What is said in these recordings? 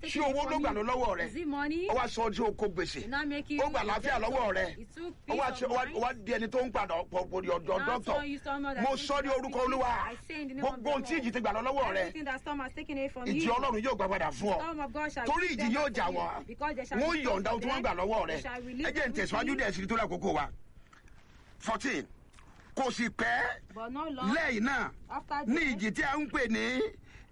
taking ṣé it owó from ló gbà you. lọ lọ́wọ́ rẹ Is it money? ó wá sọ ọdún oko gbèsè Did not make you ó gbà a láfíà debtor. lọ́wọ́ rẹ It took ó wá peace ṣe- of ó wá- mind. ó wá di ẹni tó ń padà ọ̀pọ̀ ọ̀dọ̀ Now dọ́kítọ̀ turn you someone that mo thinks sọ ní you are orúkọ speaking. olúwa I say in the name of gbogbo the ohun tí Lord. ìjì ti gbà lọ lọ́wọ́ rẹ Everything that storm has taken away from ìjì you. ọlọ́run yóò gbà padà fún ọ Storm of God shall torí give ìjì them yóò back jà to you. wọ́n Because they shall wọ́n be yọ̀ǹda ohun tí wọ́n gbà lọ́wọ́ rẹ They shall release ẹ jẹ́ ń tẹ̀síwájú everything. dẹ̀ sí torí àkókò wa fourteen kò sì pẹ́ But not long lẹ́yìn náà after ní this, ìjì tí a ń pè ní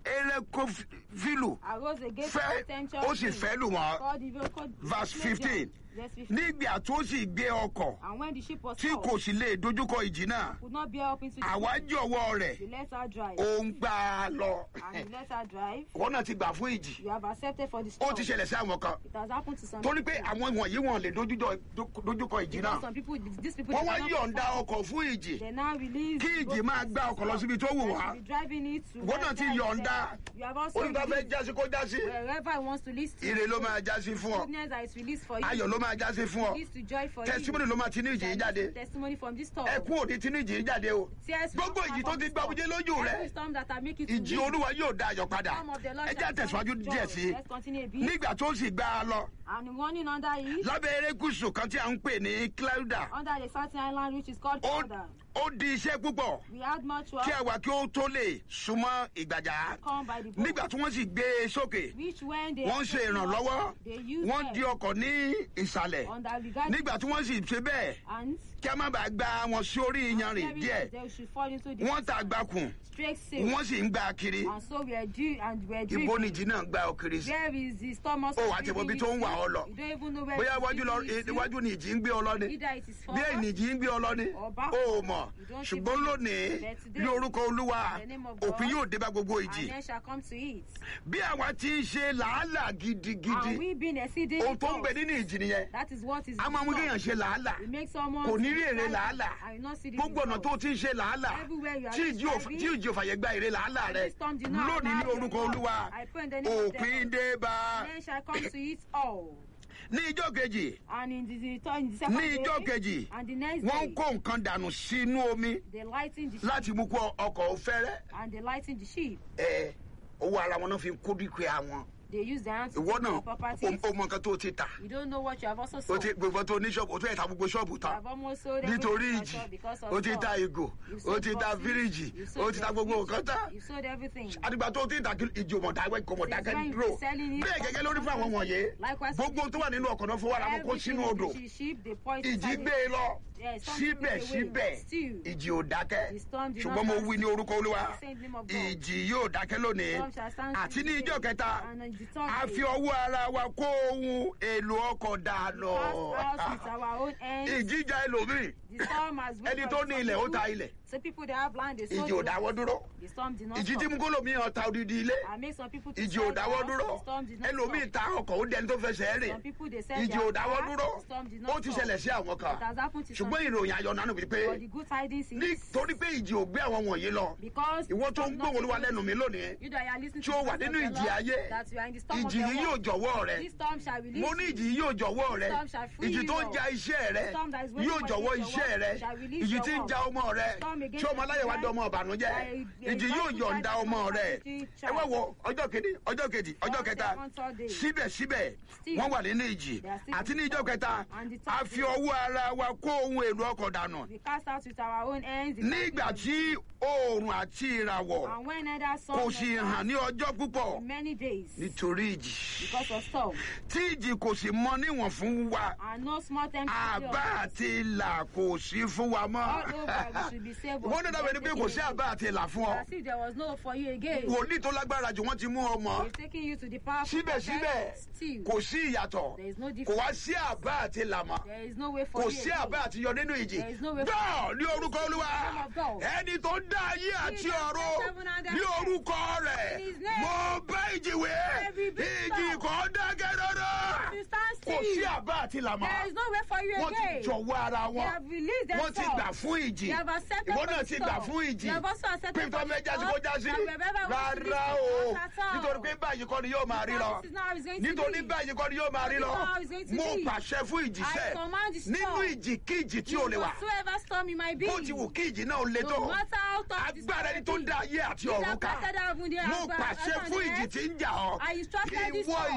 erékófílù arose against fẹ́ potential ó sì king. fẹ́ lù wọ́n Called the vehicle- verse Verse fifteen 15. nígbà tó sì gbé ọkọ̀ And when the ship was tí stalled, kò sì lè dojúkọ ìjì náà could not bear up into the àwa sea, jọ̀wọ́ rẹ̀ they let her drive. ó ń gbà á lọ And he let her drive. wọn náà ti gbà fún ìjì You have accepted for the ó storm. ti ṣẹlẹ̀ sí àwọn kan It has happened to some torí pé people. àwọn wọ̀nyí wọn lè dojújọ- dojúkọ ìjì Because náà some people, these people, wọ́n they wá cannot yọ̀ǹda perform. ọkọ̀ fún ìjì They now release. kí ìjì both máa sides gbá of ọkọ̀ lọ the síbi tó wù storm. wá They be driving it to Wọ́n náà ti wherever yọ̀ǹda. it is. You have also olùkọ́ fẹ́ released jásí kó jásí wherever he wants to list to. ire ló máa jásí fún ọ Goodness that is released for you. ayọ̀ ló máa jásí fún ọ Released to joy for testimony you. ló máa ti ní ìjì yìí jáde Testimony from this storm. ẹkún òní ti ní ìjì yìí jáde o Tears will gbogbo come ìjì tó from ti this gbá storm. omijé lójú rẹ Every storm that I make you to ìjì weep. olúwa yóò dá ayọ̀ padà Storm of the Lord ẹ já shall tẹ̀síwájú come díẹ̀ joy. sí Let's continue a bit. nígbà tó sì gbá a lọ And running under it, lábẹ́ erékùsù kan tí a ń pè ní clouda under the certain island which is called ó Powder. ó di iṣẹ́ púpọ̀ We had much work kí àwa kí ó tó lè súnmọ́ ìgbàjà come by the boat. nígbà tí wọ́n sì gbé e sókè Which when they wọ́n ṣe ìrànlọ́wọ́ they use wọ́n them di ọkọ̀ ní ìsàlẹ̀ on the regard nígbà tí wọ́n sì ṣe bẹ́ẹ̀ and kí a má bàa gba wọn sí orí iyanrìn very díẹ̀ they should fall into the wọ́n ta gbakùn straight sail. wọ́n sì ń gba kiri And so we are due and we are due. ibo nìjì náà gba ọkiri sí Where is the storm also? Ó wá ti mọ ibi tó ń wà ọ́ lọ. You don't even know where bóyá it is iwájú lọ leading you to. iwájú ni ìjì ń gbé ọ lọ ni Either it is bí forward ìnìjì ń gbé ọ lọ ni or back. ó mọ̀ You don't ṣùgbọ́n even- lónìí But today, ní orúkọ olúwa in the name of God, òpin yóò dé bá gbogbo and ìjì then shall come to it. bí àwa ti ń ṣe làálàá And gidigidi we been exceeding ohun tó ń bẹ nínú ìjì nìyẹn That is what is a máa mú the kéèyàn storm. ṣe làálàá It makes someone kò ní to rí èrè be làálàá I will not see the gbogbo ọ̀nà result. tó ti ń ṣe làálàá Everywhere you are tí ìjì ò striving, tí ìjì ò fàyè gba èrè làálàá rẹ Every storm did not lónìí ní allow orúkọ your olúwa Lord. I pray in the name of the òpin Lord. dé bá Then shall come to it all. ní ijó kejì And in the, the, in the second ní ijó day, kejì and the next wọ́n day, ń kó nǹkan dànù sínú omi they lighten the ship, láti mú kó ọkọ̀ òfẹ́rẹ́ and they lighten the ship. ẹ owó ara wọn náà fi kó dúkìá wọn They use their hands to ìwọ take náà their properties. o mọ nǹkan tó ti tà You don't know what you have also o sold. ti gbogbo tó ní ṣọ́ọ̀bù o tún yẹ ta gbogbo ṣọ́ọ̀bù You tán have almost sold nítorí everything in your ìjì shop because of o ti storm. ta ìgò You've o sold ti ta boxes, fíríjì you've o sold ti ta your gbogbo fridge, nǹkan tán you've sold everything. àdìgbà tó ti ń ta kí ìjì òmò dáwẹ́ kò mọ̀ Since dákẹ́ when you dúró be selling it, bẹ́ẹ̀ gẹ́gẹ́ lórí fún àwọn wọ̀nyí Likewise, gbogbo tó wà nínú ọkọ̀ náà fowó ara wọn kó Everything sínú odò in the ship, they pour it ìjì inside gbé e lọ Yes, some people take away. síbẹ̀síbẹ̀ Still, ìjì ò dákẹ́ the storm did ṣùgbọ́n not mo stand wí ní orúkọ olúwa The same name of God. ìjì yóò dákẹ́ lónìí Storm shall stand àti ní still ijó today. kẹta And on the third a day, fi ọwọ́ ara wa kó ohun èlò ọkọ̀ dànù pass out with our own hands. ìjìjà ẹlòmíì The storm has waited ẹni for tó ní ilẹ̀ ó some ta people. ilẹ̀ Some people they have land, they sold ìjì ò it. dáwọ́ dúró The storm did not ìjì tí stop. mú kólómi ọ̀ta odidi ilé I make some people to ìjì sell ò dáwọ́ their dúró house. The storm did not ẹlòmíì stop. ta ọkọ̀ ó dẹni tó fẹsẹ̀ rìn Some people they sell ìjì their ò dáwọ́ cars. dúró The storm did ó not ti stop. ṣẹlẹ̀ sí àwọn kan It has happened to some ṣùgbọ́n ìròyìn ayọ̀ nánú wípé But the good tidings is nítorí pé ìjì ò gbé àwọn wọ̀nyí lọ because ìwọ tó ń it's not gbóhùn olúwa taken- lẹ́nu mi lónìí You that you are listening tí to ó the wà voice of nínú the ìjì Lord, ayé that you are in the storm of ìjì the yìí yóò world. jọ̀wọ́ rẹ This storm shall release mo ní you. ìjì yìí yóò jọ̀wọ́ rẹ Storm shall free ìjì tó ń you. ja iṣẹ́ rẹ Storm that is waiting yóò for jọ̀wọ́ you to iṣẹ́ work rẹ shall release ìjì your tí ń work. ja ọmọ rẹ Storm against tí ọmọ your aláyẹ̀wá life. dán ọmọ ọ̀bànújẹ́ By- by ìjì yóò God yọ̀ǹda to ọmọ rẹ fight ẹ wá wo ọjọ́ kìíní ọjọ́ kejì ọjọ́ First, kẹta second, third day. síbẹ̀síbẹ̀ Still, wọ́n wà nínú ìjì they are still àti ní in ìjọ storm. kẹta And the third a fi day. ọwọ́ ara wa kó ohun èlò ọkọ̀ dànù We cast out with our own hands. the nígbà captives tí oòrùn àti ìràwọ̀ of- And when neither sun kò nor sì stars hàn ní ọjọ́ púpọ̀ for many days nítorí ìjì because of storm. tí ìjì kò sì mọ níwọ̀n fún wa And no small time àbá àti ìlà kò sí fún wa all mọ́. over we should be saved. wọ́n ní dábẹ́ ni pé kò sí àbá àti ìlà fún ọ. As if there was no for you again. wòlíì tó lágbára jù wọ́n ti mú ọmọ. They've taken you to the power síbẹ̀síbẹ̀ Still, kò sí ìyàtọ̀ there is no kò difference. wá sí àbá àti ìlà mọ́. There is no way for kò you sí again. àbá àti yọ nínú ìjì. There is no way for- gbọ́ ní orúkọ olúwa name of God. ẹni tó dá ayé àti that ọ̀run set heaven and ní earth. orúkọ rẹ̀ In his name. mo bá ìjì wé Every big ìjì storm. kò dákẹ́ rọ́rọ́ You stand kò sí still. àbá àti ìlà mọ́. There is no way for you wọ́n again. ti jọ̀wọ́ ara They wọn have released wọ́n ti themselves. gbà fún ìjì They have accepted ìwọ for náà the ti gbà storm. fún ìjì They have also accepted pé tó for the fẹ́ jásí storm. kó jásí That wherever we want to rárá be, o not at all. nítorí pé báyìí kọ́ ni yóò máa rí lọ This is not how it's going to nítorí be. báyìí kọ́ ni yóò máa rí lọ This is how it's going to mo be. pàṣẹ fún ìjì I sẹ́ command the storm. nínú ìjì kí ìjì tí ò lè wà Whatsoever storm it might be. bó ti wù kí ìjì náà le tó No matter how tough the agbára ẹni tó storm dá may be. ayé àti He ọ̀run that ká casted heaven, the mo agbára- pàṣẹ heaven fún and ìjì earth. tí ń jà ọ́ I instructed this ìwọ storm.